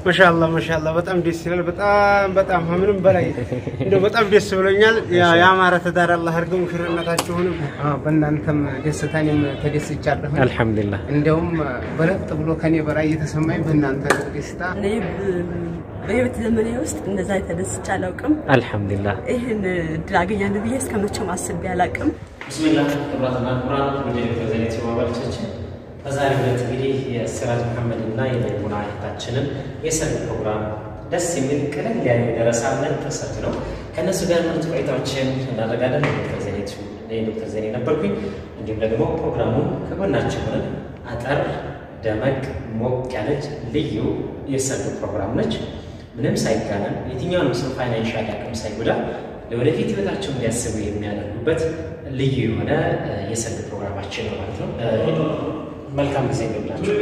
ማሻአላ ማሻአላ በጣም ደስ ይላል። በጣም በጣም ከምንም በላይ እንደው በጣም ደስ ብሎኛል። ያ- ያማረ ትዳር አላህ አድርገው ሙሽርነታችሁንም አዎ፣ በእናንተም ደስታ እኔም ተደስቻለሁ። አልሐምዱሊላህ እንደውም በለጥ ብሎ ከኔ በላይ እየተሰማኝ በእናንተ ደስታ እኔ በህይወት ዘመኔ ውስጥ እንደዛ ተደስቼ አላውቅም። አልሐምዱሊላህ ይህን እድል አገኛለሁ ብዬ እስከ መቼም አስቤ አላውቅም። ብስሚላህ ክቡራትና ክቡራን ወደ ተዘኔት አባሎቻችን በዛሬው ዕለት እንግዲህ የሲራጅ መሐመድ እና የመይሙና እህታችንን የሰርግ ፕሮግራም ደስ የሚል ቀለል ያለ ደረሳ ምን ተሰርት ነው። ከእነሱ ጋር ምርጥ ቆይታዎችን እናደርጋለን። ዶክተር ዘኔቱ እኔ ዶክተር ዘኔ ነበርኩኝ። እንዲሁም ደግሞ ፕሮግራሙን ከጎናችን ሆነን አጠር ደመቅ ሞቅ ያለች ልዩ የሰርግ ፕሮግራም ነች። ምንም ሳይጋነን የትኛውንም ሰው ፋይናንሻል አቅም ሳይጎዳ ለወደፊት ህይወታቸው እንዲያስቡ የሚያደርጉበት ልዩ የሆነ እ፣ የሰርግ ፕሮግራማችን ነው ማለት ነው። እ፣ መልካም ጊዜ ይብላችሁ።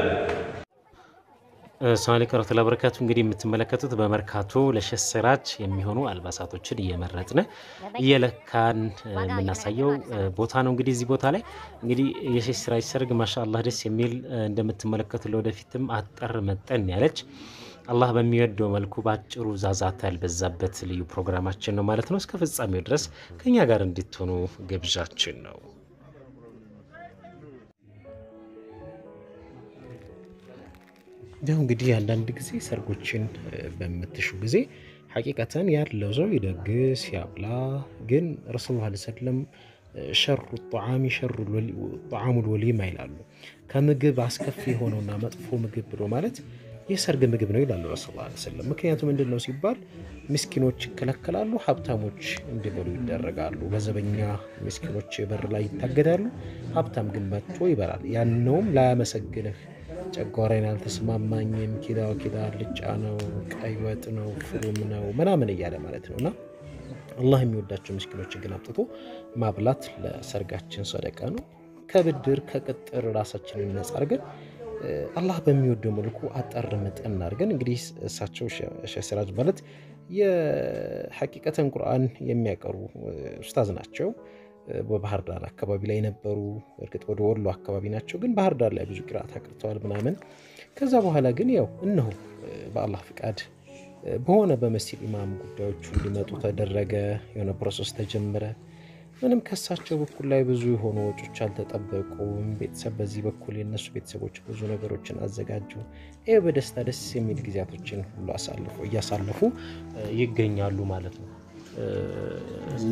ሰላም አለይኩም ወረህመቱላሂ ወበረካቱ። እንግዲህ የምትመለከቱት በመርካቶ ለሼህ ሲራጅ የሚሆኑ አልባሳቶችን እየመረጥን እየለካን እ፣ የምናሳየው እ፣ ቦታ ነው። እንግዲህ እዚህ ቦታ ላይ እንግዲህ የሼህ ሲራጅ ሰርግ ማሻአላህ ደስ የሚል እ፣ እንደምትመለከቱ ለወደፊትም አጠር መጠን ያለች አላህ በሚወደው መልኩ በአጭሩ ዛዛታ ያልበዛበት ልዩ ፕሮግራማችን ነው ማለት ነው። እስከ ፍጻሜው ድረስ ከኛ ጋር እንድትሆኑ ግብዣችን ነው። ያው እንግዲህ አንዳንድ ጊዜ ሰርጎችን እ፣ በምትሹ ጊዜ ሐቂቀተን ያለው ሰው ይደግስ ያብላ። ግን ረሱል ላ ሰለም ሸሩ ጣዓሚ ሸሩ ጣዓሙል ወሊማ ይላሉ። ከምግብ አስከፊ የሆነውና መጥፎ ምግብ ብሎ ማለት የሰርግ ምግብ ነው ይላሉ ረሱል ላ ሰለም። ምክንያቱ ምንድን ነው ሲባል ምስኪኖች ይከለከላሉ፣ ሀብታሞች እንዲበሉ ይደረጋሉ። በዘበኛ ምስኪኖች በር ላይ ይታገዳሉ፣ ሀብታም ግን መጥቶ ይበላል። ያነውም ላያመሰግንህ ጨጓራዬን አልተስማማኝም፣ ኪዳ ኪዳ አልጫ ነው፣ ቀይ ወጥ ነው፣ ፍሩም ነው ምናምን እያለ ማለት ነው። እና አላህ የሚወዳቸው ምስኪኖችን ግን አምጥቶ ማብላት ለሰርጋችን ሰደቃ ነው። ከብድር ከቅጥር ራሳችንን ነጻ አድርገን እ፣ አላህ በሚወደው መልኩ አጠር መጠን አድርገን እንግዲህ እሳቸው ሼህ ሲራጅ ማለት የሐቂቀተን ቁርአን የሚያቀሩ እ፣ ኡስታዝ ናቸው። በባህር ዳር አካባቢ ላይ የነበሩ እርግጥ ወደ ወሎ አካባቢ ናቸው፣ ግን ባህር ዳር ላይ ብዙ ቅርአት አቅርተዋል ምናምን። ከዛ በኋላ ግን ያው እነሆ እ፣ በአላህ ፍቃድ እ፣ በሆነ በመስጂድ ኢማም ጉዳዮቹ እንዲመጡ ተደረገ። የሆነ ፕሮሰስ ተጀመረ። ምንም ከሳቸው በኩል ላይ ብዙ የሆኑ ወጮች አልተጠበቁም። ቤተሰብ በዚህ በኩል የነሱ ቤተሰቦች ብዙ ነገሮችን አዘጋጁ። ይህ በደስታ ደስ የሚል ጊዜያቶችን ሁሉ አሳልፉ እያሳለፉ እ፣ ይገኛሉ ማለት ነው እ፣ እና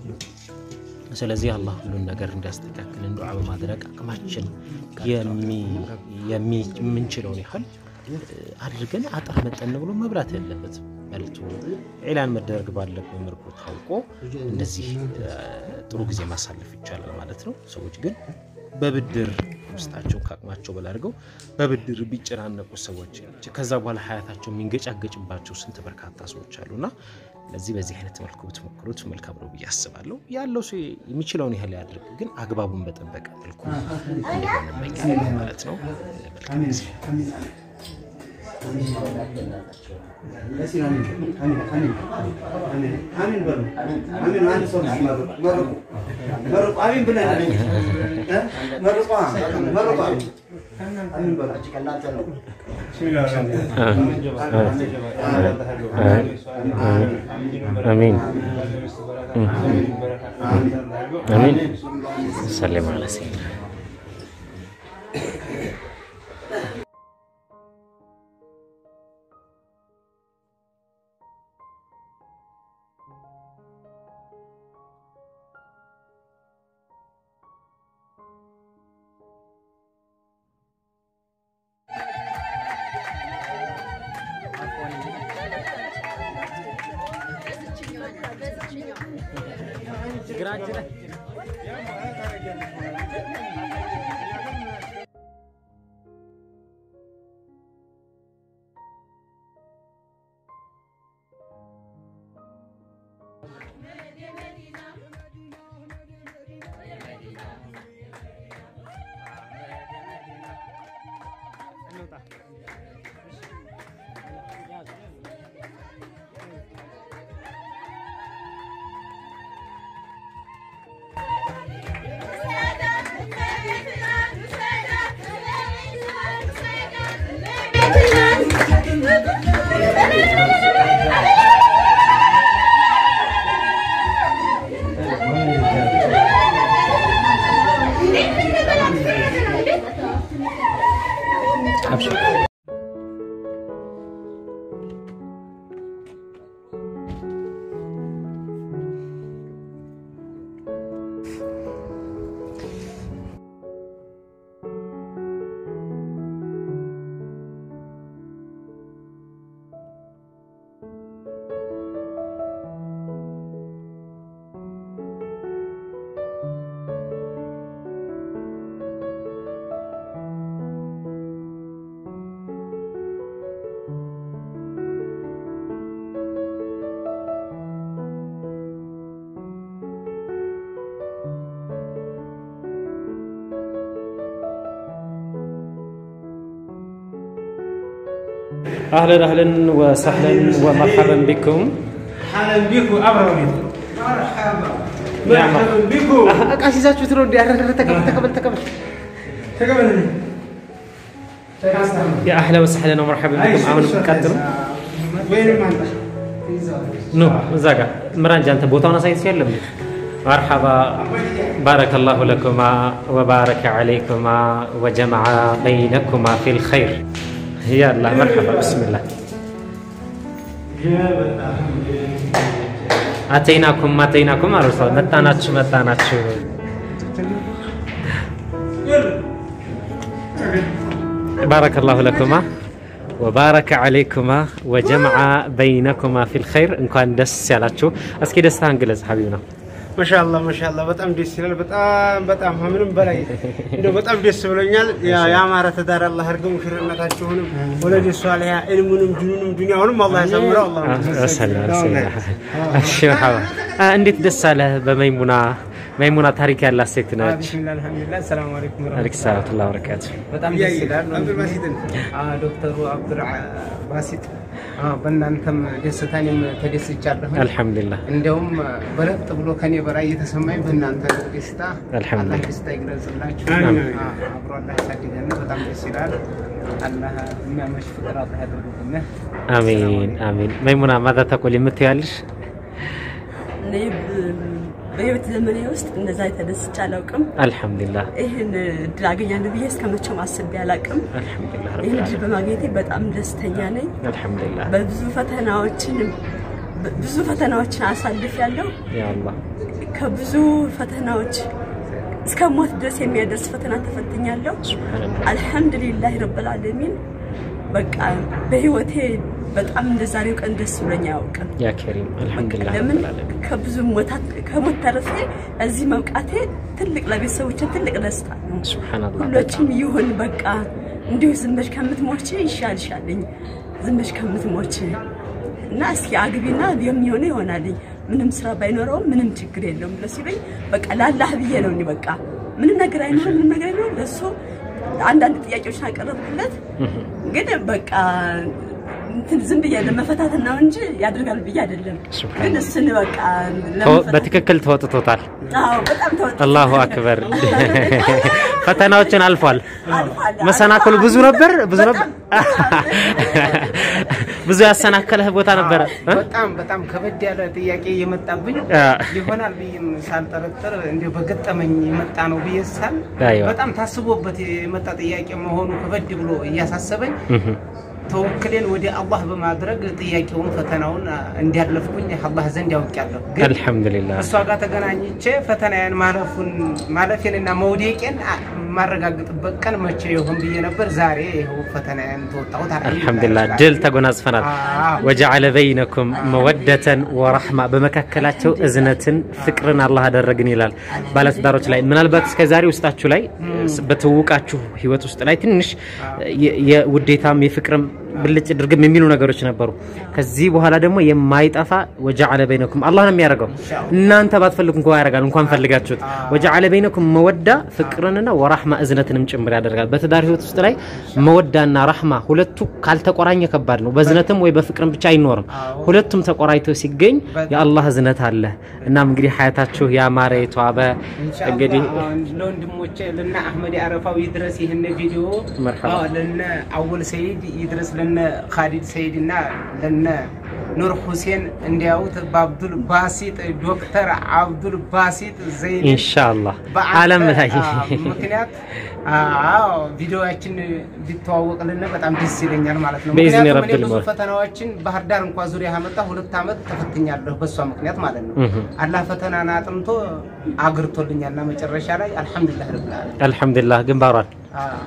ስለዚህ አላህ ሁሉን ነገር እንዲያስተካክልን ዱዓ በማድረግ አቅማችን የሚ- የሚ- የምንችለውን ያህል እ፣ አድርገን አጠር መጠን ብሎ መብላት ያለበትም በልቶ ኢላን መደረግ ባለበት መልኩ ታውቆ እንደዚህ እ፣ ጥሩ ጊዜ ማሳለፍ ይቻላል ማለት ነው። ሰዎች ግን በብድር ውስጣቸውን ከአቅማቸው በላይ አድርገው በብድር ቢጨናነቁ ሰዎች ከዛ በኋላ ሀያታቸው የሚንገጫገጭባቸው ስንት በርካታ ሰዎች አሉና ለዚህ በዚህ አይነት መልኩ ብትሞክሩት መልካም ነው ብዬ አስባለሁ። ያለው ሰው የሚችለውን ያህል ያድርግ፣ ግን አግባቡን በጠበቀ መልኩ እንዲሆን እመኛለሁ ማለት ነው። መልካም ጊዜ። አሚን አሚን። ሰለም አለ ሰይድና አህለን አህለን ወሰህለን ወመርሐበን ቢኩም حالا بيكو ابرد مرحبا مرحبا بيكو እቃ ሲይዛችሁ ትሮ ተቀበል ተቀበል ተቀበል تقبل ያ አህለን ወሰህለን ወመርሐበን ቢኩም አሁን ቀጥሉ وين ما انت ኑ እዛ ጋር ምራንጅ አንተ ቦታውን አሳይት ያለም መርሐባ ባረከላሁ ለኩማ ወባረከ ዓለይኩማ ወጀመዐ በይነኩማ ፊል ኸይር ያላ መርሐባ ብስሚላህ አተይናኩም አተይናኩም አርሷ መጣናችሁ መጣናችሁ ባረከላሁ ለኩማ ወባረከ ዓለይኩማ ወጀመዐ በይነኩማ ፊል ኸይር እንኳን ደስ ያላችሁ። እስኪ ደስታህን ግለጽ ሀቢብ ነው። ማሻአላ ማሻአላ በጣም ደስ ይላል። በጣም በጣም ከምንም በላይ እንደው በጣም ደስ ብሎኛል። ያ ያማረ ትዳር አላህ አድርገው ሙሽርነታችሁንም ወለደ ሷሊያ ኢልሙንም ዲኑንም ዱንያውንም አላህ ያሳምረው። አላህ እሺ መርሐባ። እንዴት ደስ አለህ በመይሙና መይሙና ታሪክ ያላት ሴት ነች። ቢስሚላህ አልሐምዱሊላህ ሰላም አለይኩም አለይክ ሰላቱ ላ በረካቱ። በጣም ደስ ይላል። አብዱልባሲትን አዎ፣ ዶክተሩ አብዱል ባሲጥ አዎ፣ በእናንተም ደስታ እኔም ተደስቻለሁ። አልሐምዱሊላህ እንዲያውም በለጥ ብሎ ከኔ በላይ የተሰማኝ በእናንተ ደስታ አልሐምዱሊላህ። አላህ ደስታ ይግለጽላችሁ። አሚን። አዎ፣ አብሮ አላህ ያሳድገን። በጣም ደስ ይላል። አላህ የሚያመሽ ፍቅር አላህ ያደርግልን። አሚን አሚን። መይሙና ማዛ ተቆል የምትያለሽ? እኔ ብ- በህይወት ዘመኔ ውስጥ እንደዛ ተደስቼ አላውቅም። አልሐምዱሊላህ ይህን እድል አገኛለሁ ብዬ እስከ መቼም አስቤ አላውቅም። አልሐምዱሊላህ ይህን ረብል እድል በማግኘቴ በጣም ደስተኛ ነኝ። አልሐምዱሊላህ በብዙ ፈተናዎችን ብዙ ፈተናዎችን አሳልፍ ያለው ያ አላህ ከብዙ ፈተናዎች እስከ ሞት ድረስ የሚያደርስ ፈተና ተፈትኛለሁ። ሱብሃነላህ አልሐምዱሊላህ ረብል ዓለሚን በቃ በህይወቴ በጣም እንደ ዛሬው ቀን ደስ ብሎኝ አያውቅም። ያ ከሪም አልሐምዱሊላህ ለምን ረብል ዓለሚን ከብዙ ሞታት ከሞት ተርፌ እዚህ መብቃቴ ትልቅ ለቤተሰቦቼ ትልቅ ደስታ ነው። ሱብሃነላህ ሁሎችም ይሁን በቃ እንዲሁ ዝም ብለሽ ከምትሞች ይሻልሻልኝ ዝም ብለሽ ከምትሞች እና እስኪ አግቢና የሚሆነ ይሆናልኝ ምንም ስራ ባይኖረውም ምንም ችግር የለውም ብሎ ሲሉኝ በቃ ላላህ ብዬ ነው እኔ በቃ ምንም ነገር አይኖርም ምንም ነገር አይኖርም ለእሱ አንዳንድ ጥያቄዎችን አቀረብኩለት ግን በቃ እንትን ዝም ብዬ ለመፈታተን ነው እንጂ ያደርጋል ብዬ አይደለም ሱብሃን ግን እሱን በቃ ተወ- ለመፈታተን በትክክል ተወጥቶታል። አዎ በጣም ተወጥ አላሁ አክበር። ፈተናዎችን አልፏል። አልፏል። መሰናክሉ ብዙ ነበር፣ ብዙ ነበር፣ በጣም ብዙ ያሰናከለህ ቦታ ነበረ። እ? በጣም በጣም ከበድ ያለ ጥያቄ የመጣብኝ አ። ይሆናል ብዬም ሳልጠረጥር እንዲሁ በገጠመኝ የመጣ ነው ብዬ ሳል አይዋ። በጣም ታስቦበት የመጣ ጥያቄ መሆኑ ከበድ ብሎ እያሳሰበኝ እህ። ተወክሌን ወደ አላህ በማድረግ ጥያቄውን ፈተናውን እንዲያለፍኩኝ አላህ ዘንድ ያውቃለሁ። ግን አልሐምዱሊላህ እሷ ጋር ተገናኝቼ ፈተናዬን ማለፉን ማለፌንና መውደቄን አ- የማረጋግጥበት ቀን መቼ ይሆን ብዬ ነበር። ዛሬ ይኸው ፈተናዬን ተወጣሁት። አልሐምዱሊላህ ድል ተጎናጽፈናል። አዎ። ወጀዐለ በይነኩም መወደተን ወረሕማ በመካከላቸው እዝነትን ፍቅርን አላህ አደረግን ይላል ባለትዳሮች ላይ ምናልባት እስከ ዛሬ ውስጣችሁ ላይ በትውውቃችሁ ህይወት ውስጥ ላይ ትንሽ የ- የውዴታም የፍቅርም ብልጭ ድርግም የሚሉ ነገሮች ነበሩ። ከዚህ በኋላ ደግሞ የማይጠፋ ወጀዐለ በይነኩም አላህ ነው የሚያደርገው። እናንተ ባትፈልጉ እንኳ ያደርጋል እንኳን ፈልጋችሁት። ወጀዐለ በይነኩም መወዳ ፍቅርንና ወራህማ እዝነትንም ጭምር ያደርጋል። በትዳር ህይወት ውስጥ ላይ መወዳና ራህማ ሁለቱ ካልተቆራኘ ከባድ ነው። በእዝነትም ወይ በፍቅርም ብቻ አይኖርም። ሁለቱም ተቆራኝተው ሲገኝ የአላህ እዝነት አለ። እናም እንግዲህ ሀያታችሁ ያማረ የተዋበ እንግዲህ ለወንድሞቼ ለነ አህመድ አረፋው ይድረስ ይህን ቪዲዮ መርሐባ። አዎ፣ ለነ አወል ሰይድ ይድረስ ለነ ካሊድ ሰይድ እና ለነ ኑር ሁሴን እንዲያዩት በአብዱል ባሲጥ ዶክተር አብዱል ባሲጥ ዘይድ ኢንሻአላህ በአንተ፣ ዓለም ላይ አዎ፣ ምክንያት አዎ ቪዲዮዎችን ቢተዋወቅልን በጣም ደስ ይለኛል ማለት ነው። በኢዝኒ ምክንያቱም እኔ ረብል ብዙ ሞል። ፈተናዎችን ባህር ዳር እንኳ ዙሪያ ያመጣ ሁለት ዓመት ተፈትኛለሁ በእሷ ምክንያት ማለት ነው። እህ። አላህ ፈተናን አጥንቶ አግርቶልኛልና መጨረሻ ላይ አልሐምዱሊላህ ረብል ዓለሚን። አልሐምዱሊላህ ግንባሯል አዎ።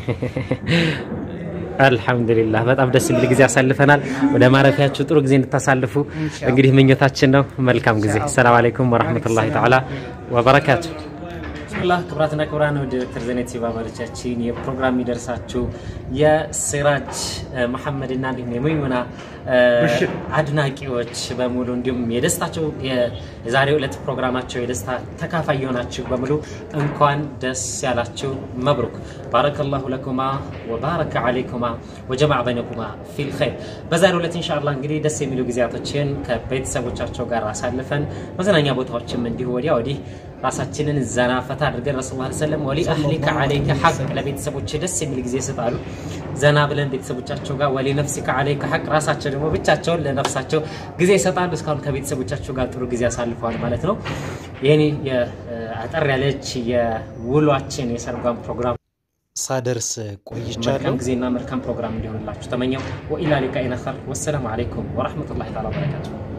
አልሐምዱሊላህ በጣም ደስ የሚል ጊዜ አሳልፈናል። ወደ ማረፊያችሁ ጥሩ ጊዜ እንድታሳልፉ እንግዲህ ምኞታችን ነው። መልካም ጊዜ። ሰላም አለይኩም ወራህመቱላሂ ተዓላ ወበረካቱ። አላህ ክብራትና ክብራን ወደ ዶክተር ዘኔት ባባሎቻችን የፕሮግራም የሚደርሳችሁ የሲራጅ መሐመድና እንዲሁም የመይሙና አድናቂዎች በሙሉ እንዲሁም የደስታቸው የዛሬው ዕለት ፕሮግራማቸው የደስታ ተካፋይ የሆናችሁ በሙሉ እንኳን ደስ ያላችሁ። መብሩክ ባረከላሁ ለኩማ ወባረከ አለይኩማ ወጀማዕ በይነኩማ ፊል ኸይር። በዛሬው ዕለት ኢንሻአላህ እንግዲህ ደስ የሚሉ ጊዜያቶችን ከቤተሰቦቻቸው ጋር አሳልፈን መዝናኛ ቦታዎችም እንዲሁ ወዲያ ወዲህ ራሳችንን ዘና ፈታ አድርገን ረሱል ላ ሰለም ወሊ አህሊከ ዓለይከ ሐቅ ለቤተሰቦች ደስ የሚል ጊዜ ይሰጣሉ። ዘና ብለን ቤተሰቦቻቸው ጋር ወሊ ነፍሲከ ዓለይከ ሐቅ ራሳቸው ደግሞ ብቻቸውን ለነፍሳቸው ጊዜ ይሰጣሉ። እስካሁን ከቤተሰቦቻቸው ጋር ጥሩ ጊዜ አሳልፈዋል ማለት ነው። ይህን አጠር ያለች የውሏችን የሰርጓን ፕሮግራም ሳደርስ ቆይቻለሁ። መልካም ጊዜና መልካም ፕሮግራም እንዲሆንላችሁ ተመኘው። ወኢላ ሊቃኢና ኸር ወሰላሙ ዓለይኩም ወረሕመቱላሂ ተዓላ ወበረካቱሁ።